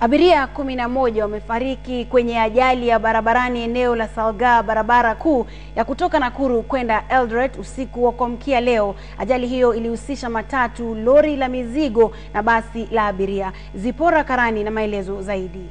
Abiria kumi na moja wamefariki kwenye ajali ya barabarani eneo la Salgaa, barabara kuu ya kutoka Nakuru kwenda Eldoret usiku wa kuamkia leo. Ajali hiyo ilihusisha matatu, lori la mizigo na basi la abiria. Zipora Karani na maelezo zaidi.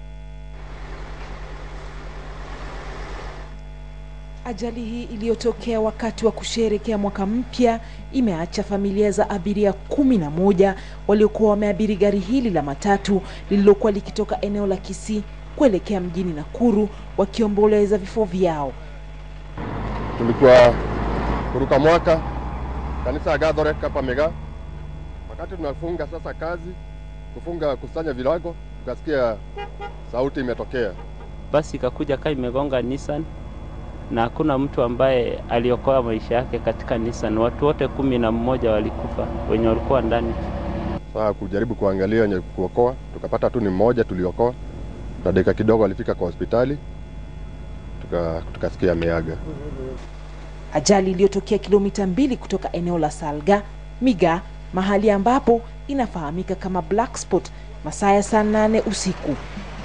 Ajali hii iliyotokea wakati wa kusherehekea mwaka mpya imeacha familia za abiria kumi na moja waliokuwa wameabiri gari hili la matatu lililokuwa likitoka eneo la Kisii kuelekea mjini Nakuru wakiomboleza vifo vyao. Tulikuwa kuruka mwaka kanisa ya Gathorek hapa Mega. Wakati tunafunga sasa kazi kufunga kusanya vilago, tukasikia sauti imetokea. Basi ikakuja kaa imegonga Nissan na hakuna mtu ambaye aliokoa maisha yake katika Nissan. Watu wote kumi na mmoja walikufa wenye walikuwa ndani. Sasa kujaribu kuangalia wenye kuokoa, tukapata tu ni mmoja tuliokoa, na dakika kidogo alifika kwa hospitali, tuka tukasikia ameaga. Ajali iliyotokea kilomita mbili kutoka eneo la Salga Miga, mahali ambapo inafahamika kama Black Spot, masaa ya saa nane usiku.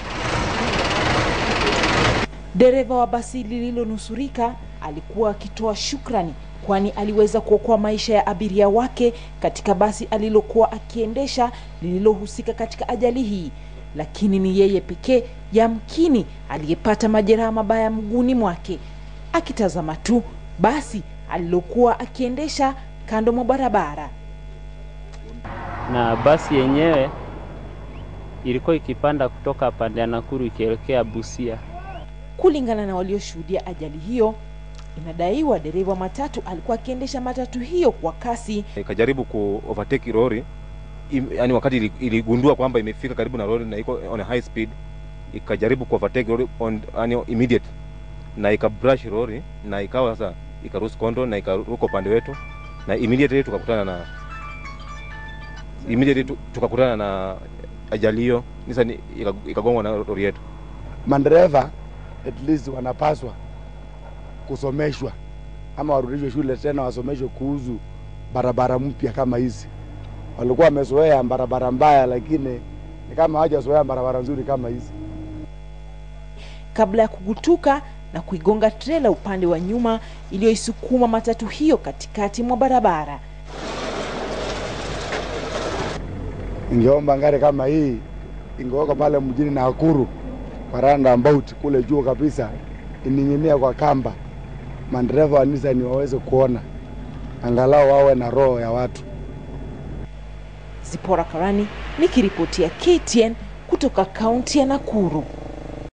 Dereva wa basi lililonusurika alikuwa akitoa shukrani kwani aliweza kuokoa maisha ya abiria wake katika basi alilokuwa akiendesha lililohusika katika ajali hii, lakini ni yeye pekee yamkini aliyepata majeraha mabaya mguuni mwake, akitazama tu basi alilokuwa akiendesha kando mwa barabara. Na basi yenyewe ilikuwa ikipanda kutoka pande ya Nakuru ikielekea Busia. Kulingana na walioshuhudia ajali hiyo, inadaiwa dereva wa matatu alikuwa akiendesha matatu hiyo kwa kasi ikajaribu ku overtake lori Im, yani wakati ili- iligundua kwamba imefika karibu na lori na iko on a high speed ikajaribu ku overtake lori on yani immediate na ikabrush lori na ikawa sasa ikaruhusu kondo na ikaruka upande wetu na immediately tukakutana na immediately tu- tukakutana na ajali hiyo Nissan ika- ikagongwa na lori yetu madereva at least wanapaswa kusomeshwa ama warudishwe shule tena wasomeshwe kuhusu barabara mpya kama hizi. Walikuwa wamezoea barabara mbaya, lakini ni kama hawajazoea barabara nzuri kama hizi. kabla ya kugutuka na kuigonga trela upande wa nyuma iliyoisukuma matatu hiyo katikati mwa barabara. Ingeomba ngari kama hii ingewekwa pale mjini Nakuru kwa roundabout kule juu kabisa, ining'inia kwa kamba, madereva wa Nissan waweze kuona, angalau wawe na roho ya watu. Zipora Karani nikiripotia KTN kutoka kaunti ya Nakuru.